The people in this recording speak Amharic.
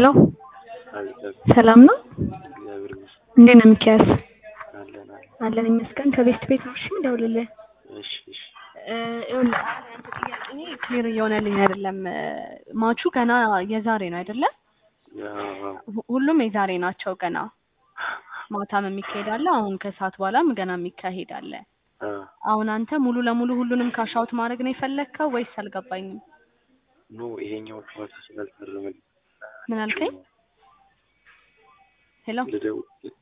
ሄሎ አቤት ሰላም ነው? እግዚአብሔር ይመስገን እንዴት ነው ሚኪያስ? አለን አለን። አለን ይመስገን። ከቤስት ቤት ነው። እሺ እንደውልልህ እሺ እሺ እ ይኸውልህ አንተ ጥያቄ እኔ ክሊር እየሆነልኝ አይደለም። ማቹ ገና የዛሬ ነው አይደለ? ያው ሁ- ሁሉም የዛሬ ናቸው ገና። ማታም የሚካሄድ አለ፣ አሁን ከሰዓት በኋላም ገና የሚካሄድ አለ። አ አሁን አንተ ሙሉ ለሙሉ ሁሉንም ካሻውት ማድረግ ነው የፈለግከው ወይስ አልገባኝም? ኖ ይሄኛው ጨዋታ ስላልፈረመልኝ ምን አልከኝ? ሄሎ ልደውል